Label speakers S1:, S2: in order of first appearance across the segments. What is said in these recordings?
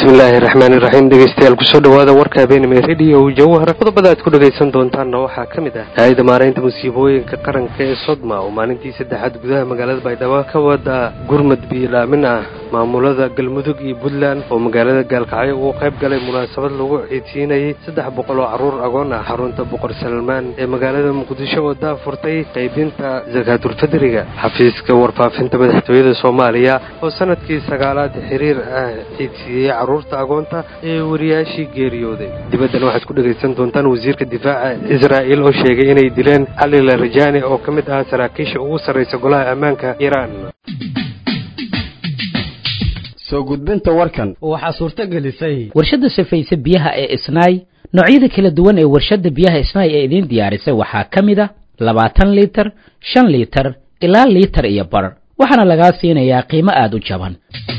S1: bismillaahi raxmaani raxiim dhegeystayaal kusoo dhawaada warka habeenimo rediyo jawhar qodobada aad ku dhegaysan doontaanna waxaa ka mid ah hay-adda maaraynta musiibooyinka qaranka ee sodma oo maalintii saddexaad gudaha magaalada baydhabo ka wada gurmad biilaamin ah maamulada galmudug iyo puntland oo magaalada gaalkacyo uu qayb galay munaasabad lagu ciidsiinayay saddex boqol oo carruur agoon ah xarunta boqor salmaan ee magaalada muqdisho oo daafurtay qaybinta sakaatulfadriga xafiiska warfaafinta madaxtooyada soomaaliya oo sanadkii sagaalaad xiriir ah ciidsiiyey carruurta agoonta ee wariyaashii geeriyooday dibaddan waxaad ku dhegaysan doontaan wasiirka difaaca israa'il oo sheegay inay dileen cali larajani oo ka mid ah saraakiisha ugu sarraysa golaha ammaanka iiraan
S2: soo gudbinta warkan
S3: waxaa suurto gelisay
S4: warshadda safayse biyaha ee isnaay noocyada kala duwan ee warshadda biyaha isnaay ee idiin diyaarisay waxaa ka mid a labaatan liitar shan liitar ilaa liitar iyo bar waxaana lagaa siinayaa qiimo aada u jaban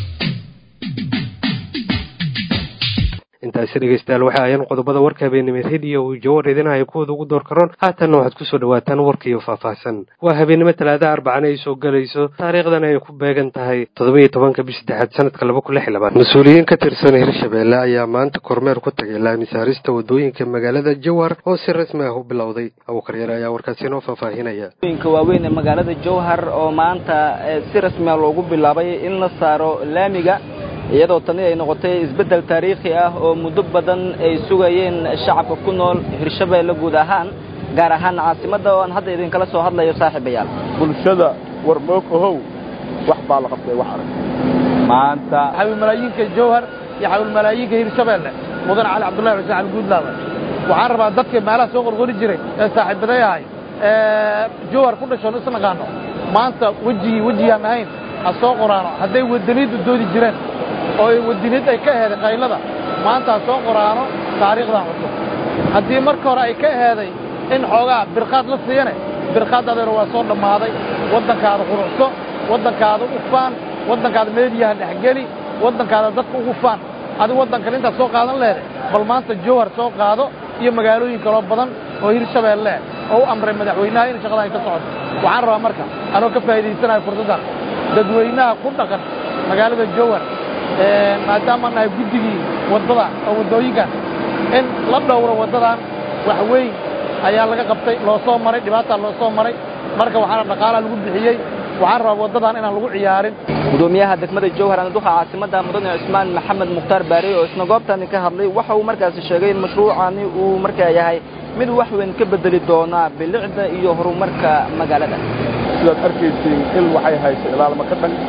S1: intaasi dhegeystayaal waxa ayaan qodobada warka habeenimo rediyo uu jawar idinahaya kuwooda ugu door karoon haatanna waxaad kusoo dhawaataan warkiiyo faahfaahsan waa habeenimo talaada arbacana ay soo gelayso taariikhdan ay ku beegan tahay toddoba-iyo tobanka bish saddexaad sanadka laba kun lix iyo labaad mas-uuliyiin ka tirsan hirshabeelle ayaa maanta kormeer ku tagay laamisaarista wadooyinka magaalada jawhar oo si rasmi ah u bilowday abuukaryare ayaa warkaasi inoo faahfaahinaya
S5: wadooyinka waaweyn ee magaalada jawhar oo maanta si rasmiah loogu bilaabay in la saaro laamiga iyadoo tani ay noqotay isbeddel taariikhi ah oo muddo badan ay sugayeen shacabka ku nool hirshabeelle guud ahaan gaar ahaan caasimadda oo aan hadda idinkala soo hadlayo saaxiibayaal
S6: bulshada warmoog ohow wax baa la qabtay wax arag maanta
S7: xawilmalaayiinka jawhar iyo xawilmalaayiinka hirshabeelle mudan cali cabdullahi xuseen cali guudlaaba waxaan rabaa dadkii meelaha soo qorqori jiray ee saaxiibaday ahay ee jawhar ku dhashoon isnaqaano maanta wejigii wejigaan ahayn ha soo qoraano hadday wadaniiddu doodi jireen oo wadiniid ay ka eheeday qaylada maanta ha soo qoraano taariikhdan cusub haddii marka hore ay ka eheeday in xoogaa birqaad la siiyane birqaad adeero waa soo dhammaaday waddankaada quruxso waddankaada u faan waddankaada meediyaha dhexgeli waddankaada dadka ugu faan adigu waddankale intaad soo qaadan leeday bal maanta jawhar soo qaado iyo magaalooyin kaloo badan oo hirshabeelle oo u amray madaxweynaha in shaqada ay ka socoto waxaan rabaa marka anoo ka faa'iidaysanayo fursaddan dadweynaha ku dhaqan magaalada jawhar maadaamaan nahay guddigii waddadan oo waddooyinkan in la dhowro waddadan wax weyn ayaa laga qabtay loo soo maray dhibaataa loo soo maray marka waxaana dhaqaalaa lagu bixiyey waxaan rabaa waddadan inaan lagu ciyaarin
S5: gudoomiyaha degmada jawhar anduqa caasimadda mudane cusmaan maxamed mukhtaar baari oo isna goobtani ka hadlay waxa uu markaasi sheegay in mashruucani uu markaa yahay mid wax weyn ka bedeli doona bilicda iyo horumarka magaalada
S6: sidaad arkaysiin il waxay hayso ilaalma ka dhan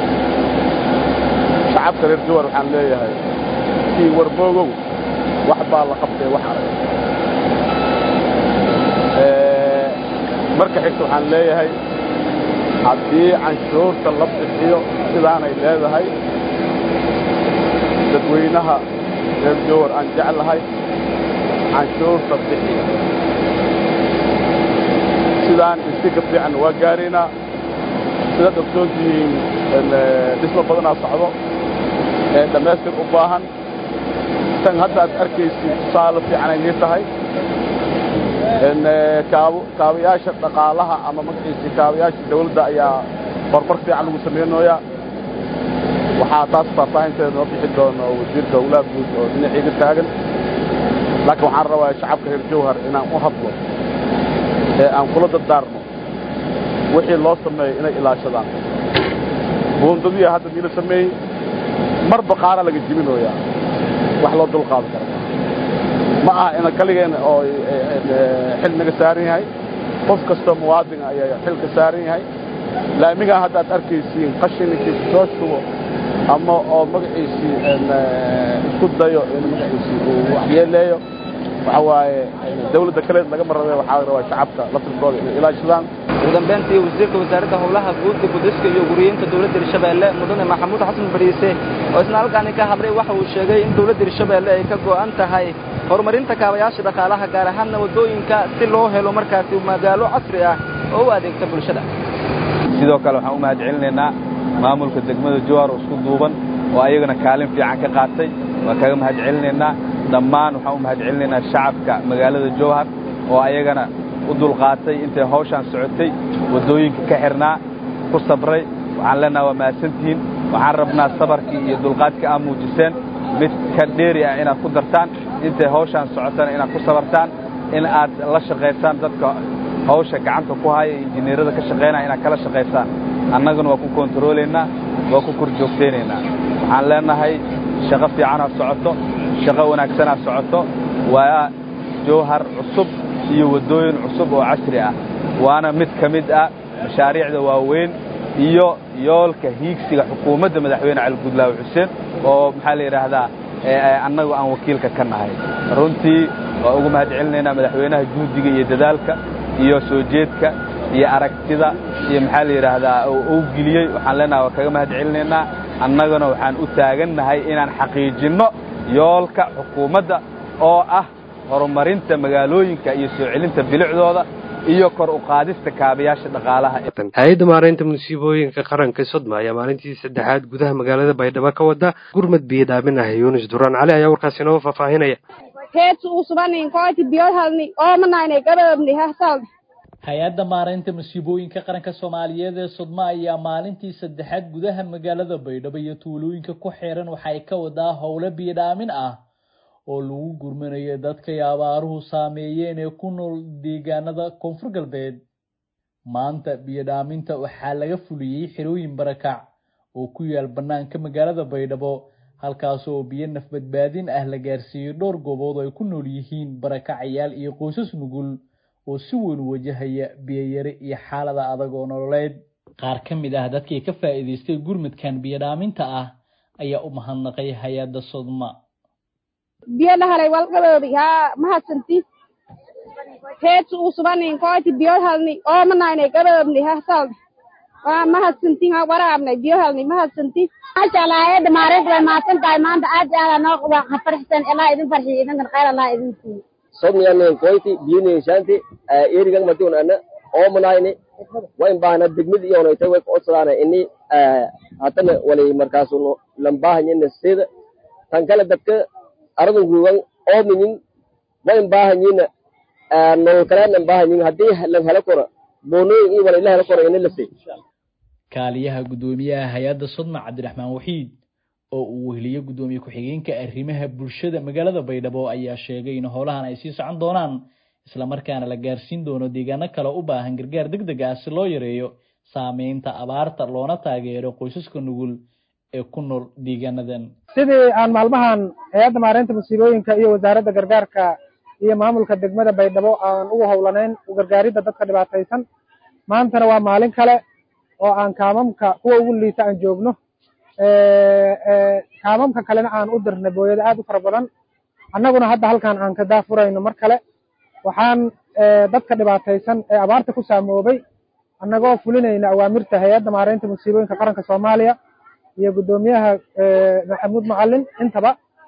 S6: shacabka reer jawhar waxaan leeyahay kii warmoogow wax baa la qabtay wax arag marka xigta waxaan leeyahay haddii canshuurta la bixiyo sidaanay leedahay dadweynaha reer jawhar aan jeclahay canshuurta bixiya sidaan isi ka fiican waa gaaraynaa sidaad ogsoon tihiin dhismo badanaa socdo ee dhammaystir u baahan tan hadda aad arkaysid tusaale fiicanay nii tahay kaabayaasha dhaqaalaha ama magaciisii kaabayaasha dawladda ayaa horumar fiican lagu samaynooyaa waxaa taas faahfaahinteeda noo bixi doono wasiirka howlaha guud oo dhinaciiga taagan laakiin waxaan rabaa shacabka reer jawhar inaan u hadlo ee aan kula dardaarno wixii loo sameeyo inay ilaashadaan buundadiya hadda miila sameeyey marba qaara laga jibinooyaa wax loo dul qaadan kara ma aha ina kaligeen oo xil naga saaran yahay qof kastoo muwaadin ayaa xil ka saaran yahay laamigaa hadda aad arkaysiin qashininkii soo shubo ama oo magaciisii isku dayo in magaciisii uu waxyeeleeyo waxa waaye dawladda kale lagama rabe waxaa rabaa shacabka laftirkooda inay ilaashadaan
S5: ugu dambayntii wasiirka wasaaradda howlaha guud gudiska iyo guriyeynta dowladda hirshabeelle mudane maxamuud xasan bariise oo isna halkaani ka hadlay waxa uu sheegay in dowladda hirshabeelle ay ka go'an tahay horumarinta kaabayaasha dhaqaalaha gaar ahaanna waddooyinka si loo helo markaasi magaalo casri ah oo u adeegta bulshada
S8: sidoo kale waxaan u mahad celinaynaa maamulka degmada jowhar oo isku duuban oo ayagana kaalin fiican ka qaatay waan kaga mahad celinaynaa dhammaan waxaan u mahad celinaynaa shacabka magaalada jowhar oo ayagana u dulqaatay intay hawshaan socotay waddooyinka ka xirnaa ku sabray waxaan leenaha waa mahadsantihiin waxaan rabnaa sabarkii iyo dulqaadkii aa muujiseen mid ka dheeri ah inaad ku dartaan intay hawshaan socotana inaad ku sabartaan in aad la shaqaysaan dadka hawsha gacanta ku haya injineerada ka shaqaynaya inaad kala shaqaysaan annaguna waa ku kontaroolaynaa waa ku korjoogtaynaynaa waxaan leenahay shaqo fiicanaa socoto shaqo wanaagsanaa socoto waa jawhar cusub iyo waddooyin cusub oo casri ah waana mid ka mid ah mashaariicda waaweyn iyo yoolka hiigsiga xukuumadda madaxweyne cali gudlaawe xuseen oo maxaa la yidhaahdaa annagu aan wakiilka ka nahay runtii waa ugu mahad celinaynaa madaxweynaha juhdiga iyo dadaalka iyo soo jeedka iyo aragtida iyo maxaa la yidhaahdaa uu geliyey waxaan leenahay waa kaga mahad celinaynaa annaguna waxaan u taagannahay inaan xaqiijinno yoolka xukuumadda oo ah horumarinta magaalooyinka iyo soo celinta bilicdooda iyo kor u qaadista kaabayaasha dhaqaalaha
S1: hay-adda maaraynta musiibooyinka qaranka sodma ayaa maalintii saddexaad gudaha magaalada baydhabo ka wada gurmad biyo dhaamin ah yuunus duraan cali ayaa warkaasi inoo faahfaahinaya
S3: hay-adda maaraynta musiibooyinka qaranka soomaaliyeed ee sodma ayaa maalintii saddexaad gudaha magaalada baydhabo iyo tuulooyinka ku xeeran waxa ay ka wadaa howlo biyo dhaamin ah oo lagu gurmanayo dadkay abaaruhu saameeyeen ee ku nool deegaanada koonfur galbeed maanta biyo dhaaminta waxaa laga fuliyey xerooyin barakac oo ku yaal bannaanka magaalada baydhabo halkaas oo biyo nafbadbaadin ah la gaarsiiyey dhowr goobood oo ay ku nool yihiin barakacayaal iyo qoysas nugul oo si weyn wajahaya biyoyari iyo xaalada adag oo nololeed qaar ka mid ah dadkii ka faa'iidaystay gurmadkan biyo dhaaminta ah ayaa u mahadnaqay hay-adda sodma
S9: biyo dhahalay walqaboobi haa mahadsanti heedsu usubanin kooti biyo halni oomanaynay gaboobni hasaldi waa mahadsanti ha waraabnay biyo halni mahadsanti
S10: maasha allah hayadda maareynta way mahadsan tahay maanta aad iyo aad noo waa ka farxsan ilaa idin farxiyo idinkan khayr allah idin siiyo
S11: sodmiyanen koyti biyinin shanti erigan madun ana oomanayni wayn baahna degmid iyonayta way kucodsadaana ini hatana wali markaasu lambahanyina sida tan kale dadka aradun guugan oominyin wayn baahanyina nolol kaleednan baahanyin haddii lan helo koro boonooyin iyo wala ila helo koro ini lasi
S3: kaaliyaha guddoomiyaha hay-adda sodma cabdiraxmaan waxiid oo uu weheliyo guddoomiye ku-xigeenka arrimaha bulshada magaalada baydhabo ayaa sheegay in howlahan ay sii socon doonaan islamarkaana la gaarsiin doono deegaano kale u baahan gargaar deg deg ah si loo yareeyo saameynta abaarta loona taageero qoysaska nugul ee ku nool deegaanadan
S7: sidii aan maalmahan hay-adda maareynta musiibooyinka iyo wasaaradda gargaarka iyo maamulka degmada baydhabo aan ugu howlanayn u gargaaridda dadka dhibaataysan maantana waa maalin kale oo aan kaamamka kuwa ugu liita aan joogno kaamamka kalena aan u dirnay booyada aad u fara badan annaguna hadda halkan aan ka daafurayno mar kale waxaan dadka dhibaataysan ee abaarta ku saamoobay annagoo fulinayna awaamirta hay-adda maareynta musiibooyinka qaranka soomaaliya iyo guddoomiyaha maxamuud macalin intaba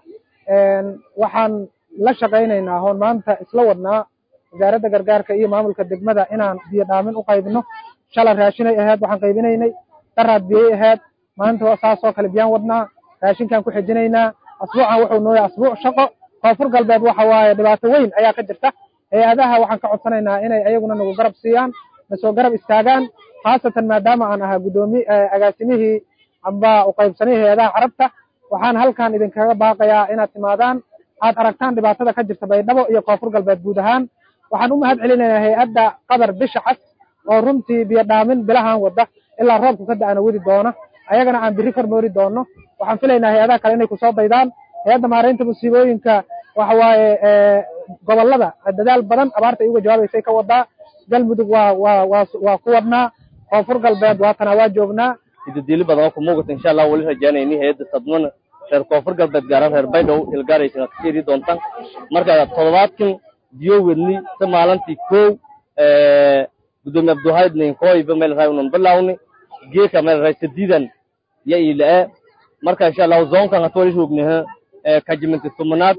S7: waxaan la shaqaynaynaa hoon maanta isla wadnaa wasaaradda gargaarka iyo maamulka degmada inaan biyo dhaamin u qaybino shalay raashinay ahayd waxaan qaybinaynay daraad biyey ahayd maanta saasoo kale biyaan wadnaa raashinkaan ku xijinaynaa asbuucan wuxuu nooya asbuuc shaqo koonfur galbeed waxa waaye dhibaato weyn ayaa ka jirta hay-adaha waxaan ka codsanaynaa inay ayaguna nagu garab siiyaan nasoo garab istaagaan khaasatan maadaama aan ahaa guddoomi agaasimihii amba uqaybsanihii hay-adaha carabta waxaan halkan idinkaga baaqayaa inaad timaadaan aad aragtaan dhibaatada ka jirta baydhabo iyo koonfur galbeed guud ahaan waxaan u mahad celinaynaa hay-adda qadar bisha cas oo runtii biyo dhaamin bilahan wada ilaa roobku ka da-ana wadi doona ayagana aan biri kormoori doono waxaan filaynaa hay-adaha kale inay kusoo daydaan hay-adda maareynta musiibooyinka waxa waaye gobolada dadaal badan abaarta ay uga jawaabaysay ka wadaa galmudug waa waa waa waa ku wadnaa koonfur galbeed waatana waa joognaa
S11: idadiili badan oo ku muuqata insha allah wali rajaynayni hay-adda sadmana reer koonfur galbeed gaaran reer baydhow ilgaaraysan ka fiiri doontaan marka toddobaadkan biyo wedni si maalintii kow gudoomiye abduhayd ninkoyba meel ray unan bilawni geeka meel ray sadiidan ya ilaa marka insha allah zoonkan hatu wali roognaha kajiminti tumanaad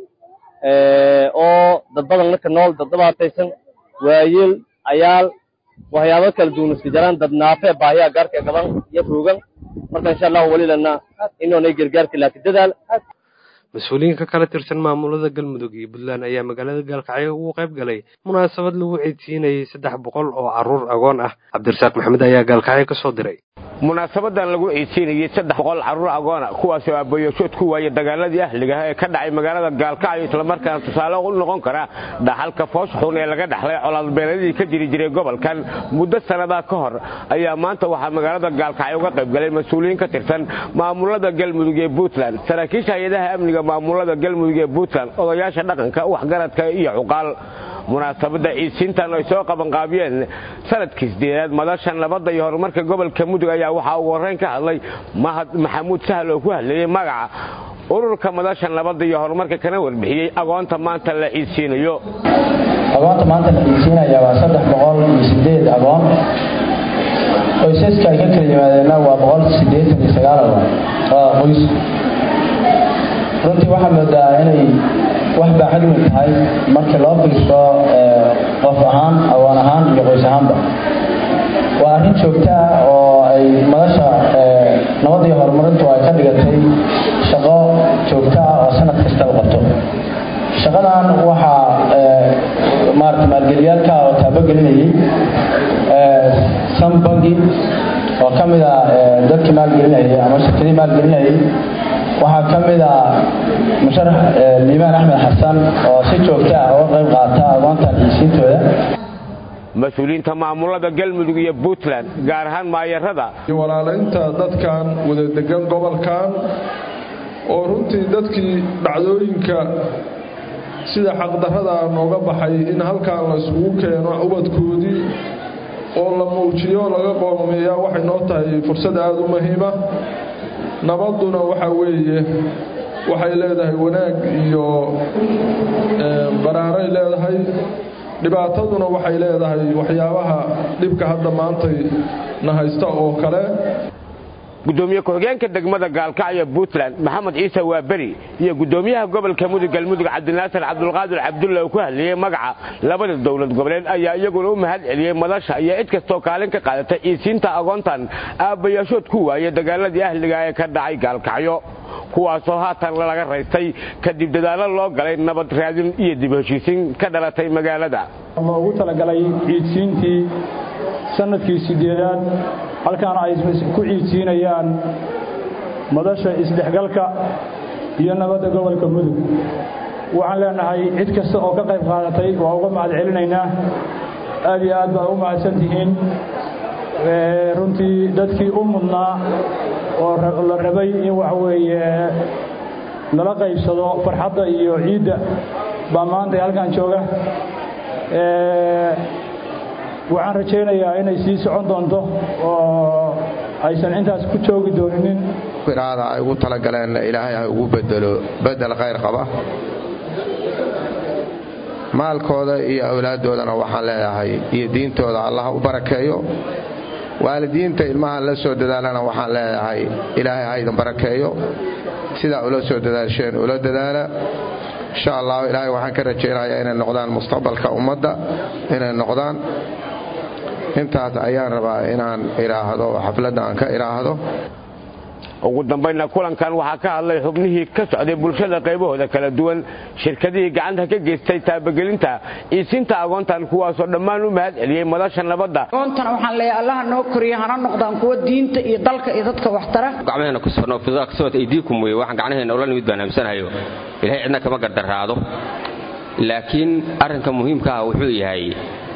S11: oo dad badan ninka nool dad dhibaataysan waayeel ayaal waxyaabo kala duwan iska jiraan dad naafe baahiya gaarka gaban iyo roogan marka insha allah wali lana inoonay gargaarka laakiin dadaal
S1: mas-uuliyiin ka kala tirsan maamulada galmudug iyo puntland ayaa magaalada gaalkacyo ugu qayb galay munaasabad lagu ceysiinayay saddex boqol oo carruur agoon ah cabdirasaaq maxamed ayaa gaalkacyo ka soo diray
S12: munaasabadan lagu ciidsiinayey saddex boqol carruur agoona kuwaasoo aabbayooshood ku waaya dagaaladii ahligaha ee ka dhacay magaalada gaalkacyo islamarkaana tusaale u noqon kara dhaxalka foosxun ee laga dhaxlay colaadbeeladii ka jiri jiray gobolkan muddo sannadaa ka hor ayaa maanta waxaa magaalada gaalkacyo uga qayb galay mas-uuliyiin ka tirsan maamulada galmudug ee puntland saraakiisha hay-adaha amniga maamulada galmudug ee puntland odayaasha dhaqanka waxgaradka iyo cuqaal munaasabadda ciidsiintan ay soo qabanqaabiyeen sanadkii sideedaad madashan nabadda iyo horumarka gobolka mudug ayaa waxaa ugu horrayn ka hadlay mahad maxamuud sahal oo ku hadlayey magaca ururka madasha nabadda iyo horumarka kana warbixiyey agoonta maanta la ciidsiinayo
S13: agoonta maanta la ciidsiinaya waa saddex boqol iyo sideed agoon qoysaska ay ka kala yimaadeenna waa boqol sideetan iyo sagaal agoon qoys runtii waxaa moodaa inay wax baaxad weyn tahay markii loo fiirso qof ahaan agoon ahaan iyo qoys ahaanba waa arrin joogto ah oo ay madasha nabad iyo horumarintu ay ka dhigatay shaqo joogto ah oo sanad kasta la qabto shaqadan waxaa maarata maalgeliyaalka oo taabogelinayay sambangi oo ka mid a dadkii maalgelinayay ama shirkadii maalgelinayay waxaa ka mid a musharax liibaan axmed xasan oo si joogto ah uga qayb qaata agoontan ciisiintooda
S12: mas-uuliyiinta maamulada galmudug iyo puntland gaar ahaan maayarada
S14: iyo walaalaynta dadkan wada degan gobolkan oo runtii dadkii dhacdooyinka sida xaqdarrada nooga baxay in halkan la isugu keeno ubadkoodii oo la muujiyo laga qoomeeyaa waxay noo tahay fursad aada u muhiima nabadduna waxa weeye waxay leedahay wanaag iyo baraaray leedahay dhibaataduna waxay leedahay waxyaabaha dhibka hadda maantay na haysta oo kale
S12: gudoomiye ku-xigeenka degmada gaalkacyo puntland maxamed ciise waaberi iyo gudoomiyaha gobolka mudug galmudug cabdinaasir cabdulqaadir cabdulla oo ku hadlayey magaca labada dowlad goboleed ayaa iyaguna u mahad celiyey madasha iyo cid kastoo kaalin ka qaadatay ciisiinta agoontan aabbayaashood ku waaya dagaaladii ahliga ee ka dhacay gaalkacyo kuwaasoo haatan laga raystay kadib dadaallo loo galay nabad raadin iyo dib heshiisiin ka dhalatay magaalada
S15: loogu talagalay ciidsiintii sanadkii sideedaad halkaana ay ku ciidsiinayaan madasha isdhexgalka iyo nabadda gobolka mudug waxaan leenahay cid kasta oo ka qayb qaadatay waa uga mahad celinaynaa aad iyo aad baa u mahadsan tihiin runtii dadkii u mudnaa oo la rabay in waxa weeye lala qaybsado farxadda iyo ciidda baa maanta halkan jooga waxaan rajaynayaa inay sii socon doonto oo aysan intaas ku joogi dooninin
S16: iraada ay ugu talagaleen ilaahay ha ugu bedelo bedel khayr qaba maalkooda iyo awlaaddoodana waxaan leeyahay iyo diintooda allah u barakeeyo waalidiinta ilmaha la soo dadaalana waxaan leeyahay ilaahay ha idin barakeeyo sidaa ula soo dadaasheen ula dadaala insha allah ilaahay waxaan ka rajaynayaa inay noqdaan mustaqbalka ummadda inay noqdaan intaas ayaan rabaa inaan idhaahdo xafladda aan ka idhaahdo
S12: ugu dambaynna kulankan waxaa ka hadlay xubnihii ka socday bulshada qaybahooda kala duwan shirkadihii gacanta ka geystay taabagelinta iisinta agoontan kuwaasoo dhammaan u mahad celiyey madasha nabadda
S17: agoontan waxaan leeyahay allaha noo koriya hana noqdaan kuwa diinta iyo dalka iyo dadka waxtara
S18: gacmaheena ku safno fidaa kasabata aydiikum weye waxaan gacnaheena ula nimid baan hamsanahayo ilahay cidna kama gardaraado laakiin arrinka muhiimka ah wuxuu yahay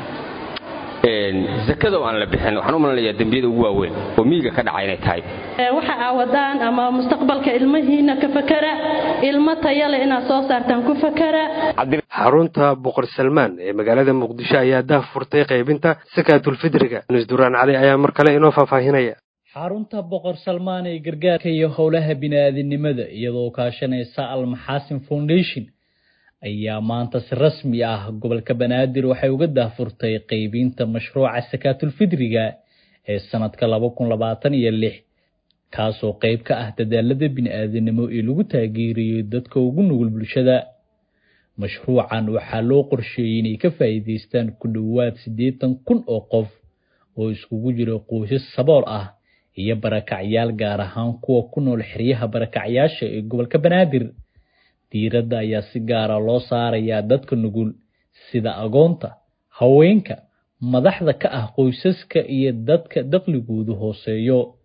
S18: zakada oo aan la bixin waxaan u malanayaa dembiyada ugu waaweyn oo miyiga ka dhaca inay tahay
S19: waxa aa wadaan ama mustaqbalka ilmihiina ka fakara ilmo taya leh inaad soo saartaan ku fakara
S1: xarunta boqor salmaan ee magaalada muqdisho ayaa daah furtay qaybinta sakaatulfidriga nusduraan cali ayaa mar kale inoo faahfaahinaya
S3: xarunta boqor salmaan ee gargaarka iyo howlaha bini'aadinimada iyadoo kaashanaysa almaxaasin foundation ayaa maanta si rasmi ah gobolka banaadir waxay uga daahfurtay qaybinta mashruuca sakaatulfidriga ee sanadka laba kun labaatan iyo lix kaasoo qayb ka ah dadaalada bini'aadanimo ee lagu taageerayo dadka ugu nugul bulshada mashruucan waxaa loo qorsheeyey inay ka faa'iidaystaan ku dhowaad siddeetan kun oo qof oo iskugu jira qoysas sabool ah iyo barakacyaal gaar ahaan kuwa ku nool xeryaha barakacyaasha ee gobolka banaadir diiradda ayaa si gaara loo saarayaa dadka nugul sida agoonta haweenka madaxda ka ah qoysaska iyo dadka dakhligoodu hooseeyo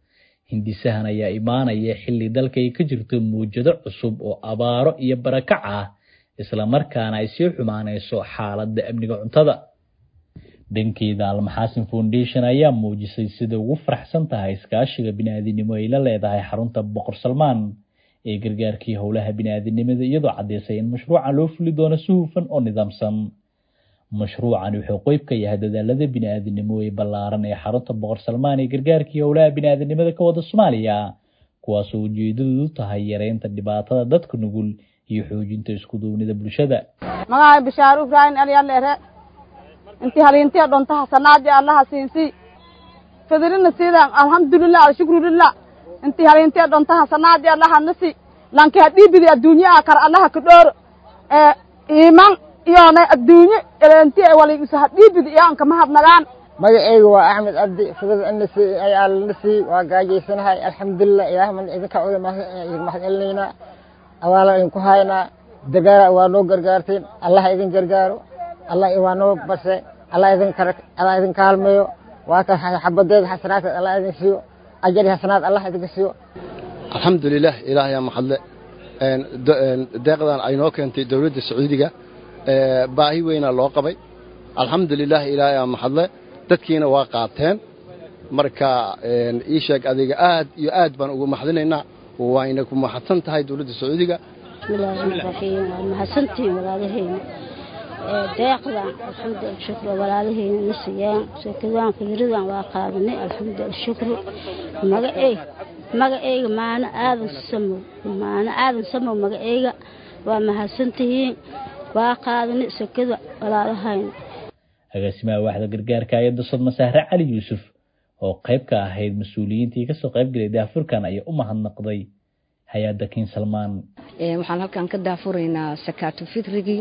S3: hindisahan ayaa imaanaya xilli dalka ay ka jirto muwjado cusub oo abaaro iyo barakac ah islamarkaana ay sii xumaanayso xaaladda amniga cuntada dhankeeda almaxaasin foundation ayaa muujisay sida ugu faraxsan tahay iskaashiga bini'aadinimo ay la leedahay xarunta boqor salmaan ee gargaarkii howlaha bini'aadinimada iyadoo caddaysay in mashruucan loo fuli doono si hufan oo nidaamsan mashruucan wuxuu qeyb ka yahay dadaalada bini'aadinimo ee ballaaran ee xarunta boqor salmaan ee gargaarkii howlaha bini'aadinimada ka wada soomaaliya kuwaasoo ujeedadoodu tahay yareynta dhibaatada dadka nugul iyo xoojinta iskuduubnida bulshada
S20: magaca bishaaru ibraahim alyaleere inti haliintiya dhonta hasanaadi allaha siinsi fadilina siidan alhamdulilah alshukrulilah inti haliintiya dhonta hasanaadi allaha nasi lanki hadhiibidi adduunye akar allaha kadhooro ee iiman iyoonay adduunye elenti waligiso hadhiibidi iyo anka mahadnagaan
S21: magacaygu waa axmed abdi fadil anasi ayaa lanasi waa gaajaysanahay alxamdulilah ilaahman idinka cuda mahad celinaynaa abaala idinku haynaa dagaala waa noo gargaarteen allah idin gargaaro allah waa noo base allah idin allah idin kaalmeeyo waa ka xabadeeda xasanaadkeed allah idin siiyo ajari xasanaad allah idinka siiyo
S22: alxamdulilah ilaahayaa maxadle deeqdan ay noo keentay dowladda sacuudiga baahi weynaa loo qabay alxamdulilah ilaahayaa maxadle dadkiina waa qaateen marka ii sheeg adiga aad iyo aad baan ugu maxdinaynaa wayna ku mahadsan tahay dowladda sacuudiga
S23: bismillaahi rahmaani rahiim waa mahadsantihiin walaalahayna deeqdan alxamdu alshukru walaalahayna na siiyaan sekadaan fidridan waa qaadanay alxamdu alshukru magaceyg magaceyga maano aadan samow maano aadan samow magaceyga waa mahadsantihiin waa qaadanay sekada walaalahayna
S3: agaasimaha waaxda gargaarka ayadda sodma sahre cali yuusuf oo qayb ka ahayd mas-uuliyiintii kasoo qayb galay daafurkan ayaa u mahadnaqday hay-adda kiin salmaan
S24: waxaan halkan ka daafuraynaa sakaatu fitrigii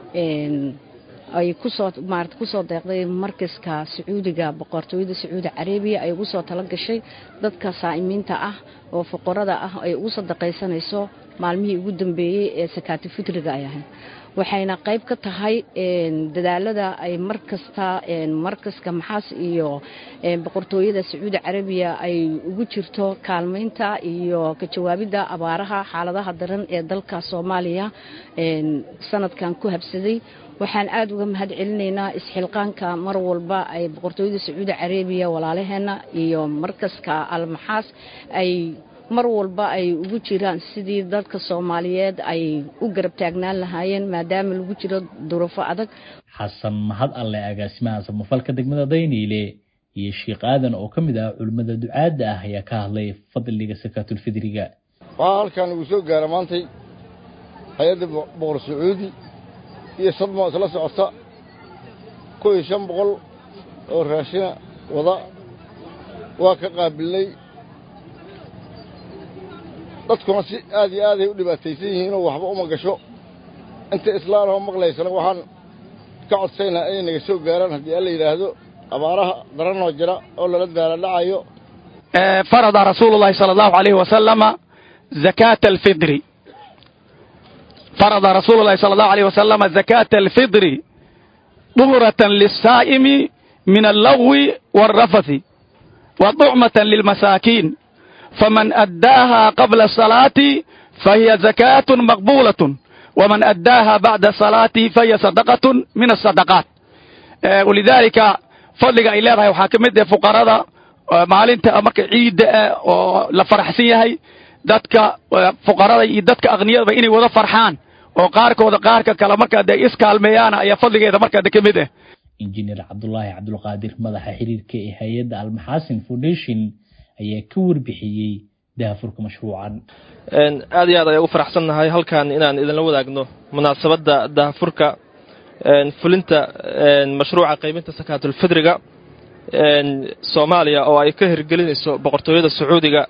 S24: ay kusoo maarata kusoo deeqday markaska sacuudiga boqortooyada sacuudi carabiya ay ugu soo tala gashay dadka saa'imiinta ah oo fuqarada ah ay ugu sadaqaysanayso maalmihii ugu dambeeyey ee sakaatu fitriga ay ahayd waxayna qayb ka tahay dadaalada ay markasta markaska maxaas iyo boqortooyada sacuudi carabiya ay ugu jirto kaalmaynta iyo ka jawaabidda abaaraha xaaladaha daran ee dalka soomaaliya sanadkan ku habsaday waxaan aada uga mahad celinaynaa isxilqaanka mar walba ay boqortooyada sacuudi carabiya walaalaheenna iyo markaska almaxaas ay mar walba ay ugu jiraan sidii dadka soomaaliyeed ay u garab taagnaan lahaayeen maadaama lagu jiro duruufo adag
S3: xasan mahad alle agaasimaha samafalka degmada dayniile iyo sheikh aadan oo ka mid ah culimmada ducaadda ah ayaa ka hadlay fadliga sakaatulfidriga
S25: waxaa halkan ugu soo gaara maantay hay-adda boqor sacuudi iyo sadmo isla socota kow iyo shan boqol oo raashina wada waa ka qaabilnay dadkuna si aad iyo aaday u dhibaataysan yihiinoo waxba uma gasho inta islaanoo maqlaysana waxaan ka codsaynaa inay naga soo gaaraan haddii alla yidhaahdo abaaraha daranoo jira oo lala daaladhacayo
S26: فرض رسول الله صلى الله عليه وسلم زكاة الفطر فرض رسول الله صلى الله عليه وسلم زكاة الفطر طهرة للصائم من اللغو والرفث وطعمة للمساكين فمن أداها قبل الصلاة فهي زكاة مقبولة ومن أداها بعد الصلاة فهي صدقة من الصدقات ولذلك فضلك إلى وحاكمة فقراء maalinta marka ciidda ah oo la faraxsan yahay dadka fuqarada iyo dadka aqniyadaba inay wada farxaan oo qaarkooda qaarka kale markaa dee iskaalmeeyaan ayaa fadligeeda markaa de ka mid ah
S3: injineer cabdulaahi cabdulqaadir madaxa xiriirka ee hay-adda almaxaasin foundation ayaa ka warbixiyey daafurka mashruucan
S27: aad iyo aad ayaan ugu faraxsannahay halkan inaan idinla wadaagno munaasabadda daafurka fulinta mashruuca qaybinta sakaatulfidriga soomaaliya oo ay ka hirgelinayso boqortooyada sacuudiga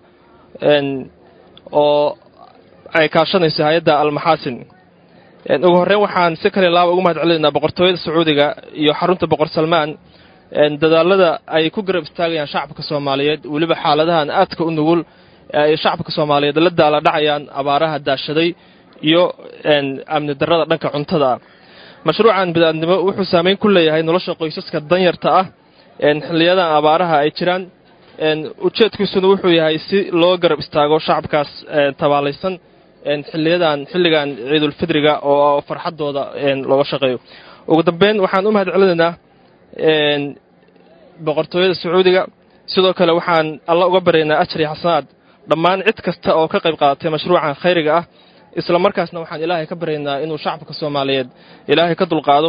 S27: oo ay kaashanayso hay-adda almaxaasin ugu horreyn waxaan si kale laaba ugu mahad celinaynaa boqortooyada sacuudiga iyo xarunta boqor salmaan dadaalada ay ku garab istaagayaan shacabka soomaaliyeed weliba xaaladahan aadka u nugul ay shacabka soomaaliyeed la daala dhacayaan abaaraha daashaday iyo amni darrada dhanka cuntada ah mashruucan bid'aadnimo wuxuu saameyn ku leeyahay nolosha qoysaska danyarta ah xiliyadan abaaraha ay jiraan ujeedkiisuna wuxuu yahay si loo garab istaago shacabkaas tabaalaysan xiliyadan xilligan ciidulfidriga oo farxaddooda looga shaqeeyo ugu dambeyn waxaan u mahad celinaynaa boqortooyada sacuudiga sidoo kale waxaan alla uga baryaynaa ajar iyo xasanaad dhammaan cid kasta oo ka qayb qaadatay mashruucan khayriga ah isla markaasna waxaan ilaahay ka baryaynaa inuu shacabka soomaaliyeed ilaahay ka dulqaado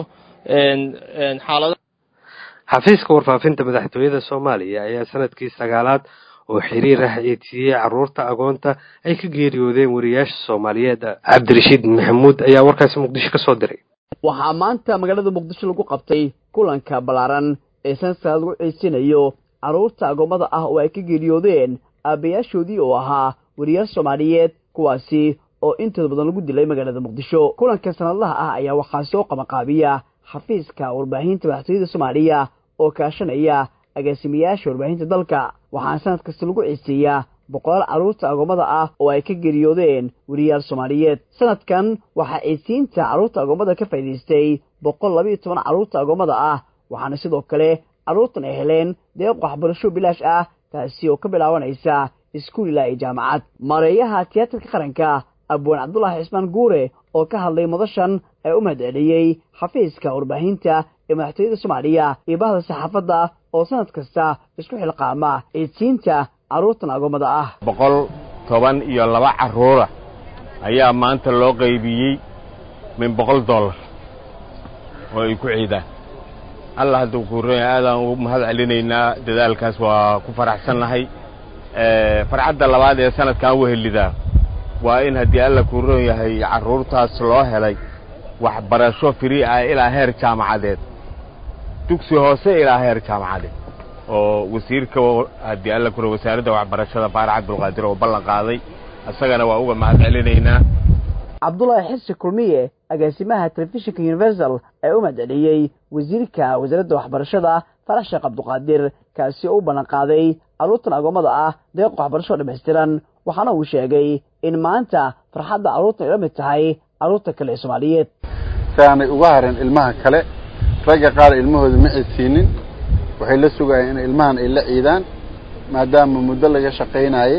S27: xaalada
S1: xafiiska warfaafinta madaxtooyada soomaaliya ayaa sanadkii sagaalaad oo xiriir ah eedsiiyey caruurta agoonta ay ka geeriyoodeen wariyaasha soomaaliyeed cabdirashiid maxamuud ayaa warkaasi muqdisho ka soo diray
S2: waxaa maanta magaalada muqdisho lagu qabtay kulanka ballaaran ee sanadka lagu ciisinayo carruurta agoommada ah oo ay ka geeriyoodeen aabbayaashoodii oo ahaa wariyaal soomaaliyeed kuwaasi oo intooda badan lagu dilay magaalada muqdisho kulanka sanadlaha ah ayaa waxaa soo qabanqaabiya xafiiska warbaahinta madaxtooyada soomaaliya oo kaashanaya agaasimayaasha warbaahinta dalka waxaana sanad kasta lagu ciiseeyaa boqolaal carruurta agoommada ah oo ay ka geeriyoodeen weriyaal soomaaliyeed sanadkan waxaa ciisiinta carruurta agoommada ka faa'idaystay boqol labayo toban carruurta agoommada ah waxaana sidoo kale carruurtan ay heleen deeq waxbarasho bilaash ah taasi oo ka bilaabanaysa iskuul ilaa iyo jaamacad mareeyaha tiyaatarka qaranka abwaan cabdulaahi cismaan guure oo ka hadlay madashan ee u mahadceliyey xafiiska warbaahinta ee madaxtooyada soomaaliya iyo bahda saxaafadda oo sanad kasta isku xilqaama ciidsiinta carruurtan agoommada ah
S12: boqol toban iyo laba carruura ayaa maanta loo qaybiyey min boqol dollar oo ay ku ciidaan allah hadduu kuuranya aadaan ugu mahad celinaynaa dadaalkaas waa ku faraxsannahay farcadda labaad ee sanadkan wehelidaa waa in haddii alla kuuran yahay carruurtaas loo helay waxbarasho firi ah ilaa heer jaamacadeed dugsi hoose ilaa heer jaamacadeed oo wasiirka haddii alla kura wasaaradda waxbarashada faarax cabdulqaadir oo ballan qaaday isagana waa uga mahad celinaynaa
S2: cabdulaahi xirsi kulmiye agaasimaha telefishinka universal ee u mahadceliyey wasiirka wasaaradda waxbarashada farax sheekh cabduqaadir kaasi oo u ballan qaaday carruurtan agoommada ah deeq waxbarasho dhammaystiran waxaana uu sheegay in maanta farxadda carruurtan ay la mid tahay carruurta kale ee soomaaliyeed
S4: si aanay uga harin ilmaha kale ragga qaar ilmahooda ma ciidsiinin waxay la sugayeen in ilmahan ay la ciidaan maadaama muddo laga shaqaynayey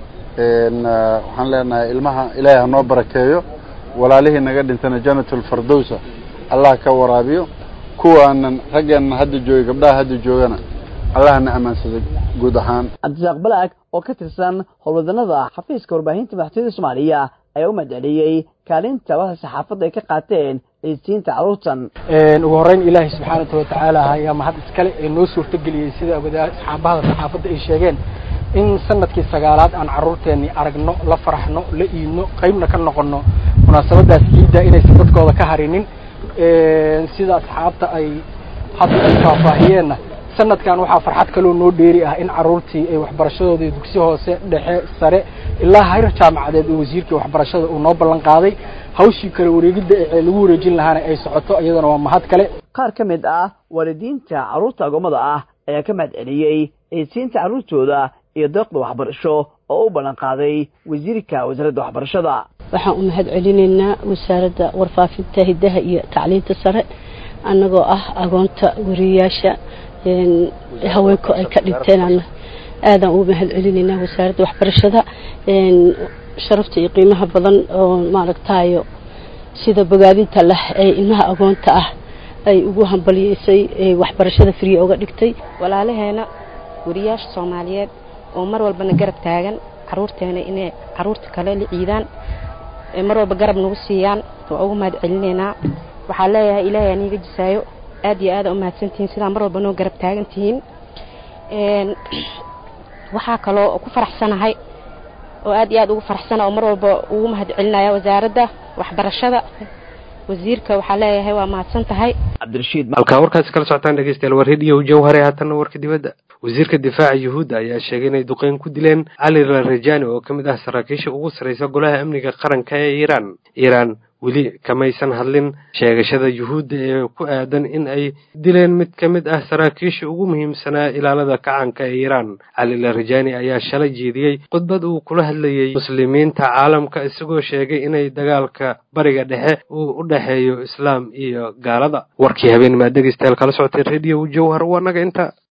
S4: waxaan leenahay ilmaha ilaahay ha noo barakeeyo walaalihii naga dhintana janatul fardowsa allah ka waraabiyo kuwaanan raggeenna hadda joogay gabdhaha hadda joogana allahna ammaansada guud ahaan
S2: cabdisaaq balaag oo ka tirsan howlwadanada xafiiska warbaahinta madaxtooyada soomaaliya ayaa u mahadceliyey kaalinta bahda saxaafadda ay ka qaateen ciidsiinta carruurtan
S5: ugu horreyn ilaahay subxaanatu watacaala ayaa mahad iskale ee noo suurtageliyey sida bahda saxaafadda ay sheegeen in sanadkii sagaalaad aan carruurteenni aragno la faraxno la iidno qaybna ka noqonno munaasabadaas ciidda inaysan dadkooda ka harinin sida asxaabta ay hadda ay faahfaahiyeenna sanadkan waxaa farxad kaloo noo dheeri ah in carruurtii ay waxbarashadoodii dugsi hoose dhexe sare ilaa hayr jaamacadeed oo wasiirkii waxbarashada uu noo ballan qaaday hawshii kale wareegidda ee lagu wareejin lahaana ay socoto iyadana waa mahad kale
S2: qaar ka mid ah waalidiinta carruurta agoommada ah ayaa ka mahad celiyey ciidsiinta carruurtooda iyo deeqda waxbarasho oo u ballan qaaday wasiirka wasaaradda waxbarashada
S6: waxaan u mahad celinaynaa wasaaradda warfaafinta hiddaha iyo tacliinta sare annagoo ah agoonta wariyayaasha haweenku ay ka dhinteen aadaan ugu mahad celinaynaa wasaaradda waxbarashada sharafta iyo qiimaha badan oo maaragtayo sida bogaadinta leh ee ilmaha agoonta ah ay ugu hambaliyeysay waxbarashada friya uga dhigtay
S8: walaalaheena wariyaasha soomaaliyeed oo mar walbana garab taagan caruurteena inay caruurta kale la ciidaan mar walba garab nagu siiyaan waa ugu mahad celinaynaa waxaa leeyahay ilaahay aniga jisaayo aad iyo aada u mahadsantihiin sidaa mar walba noo garab taagan tihiin waxaa kaloo ku faraxsanahay oo aad iyo aad ugu faraxsana oo mar walba ugu mahad celinaya wasaaradda waxbarashada wasiirka waxaa leeyahay waa mahadsan tahay
S2: cabdirashiid
S1: halkaa warkaasi kala socotaan dhegeystayaal waa rediyo jawhare haatanna warka dibadda wasiirka difaaca yuhuudda ayaa sheegay inay duqeyn ku dileen cali larajani oo ka mid ah saraakiisha ugu sarreysa golaha amniga qaranka ee iiraan iiraan weli kamaysan hadlin sheegashada yuhuudda ee ku aadan in ay dileen mid ka mid ah saraakiisha ugu muhiimsanaa ilaalada kacaanka ee iiraan cali larajani ayaa shalay jeediyey khudbad uu kula hadlayey muslimiinta caalamka isagoo sheegay inay dagaalka bariga dhexe uu u dhexeeyo islaam iyo gaalada warkii habeen maad dhegeystayaal kala socotay rediyo jawhar waa naga inta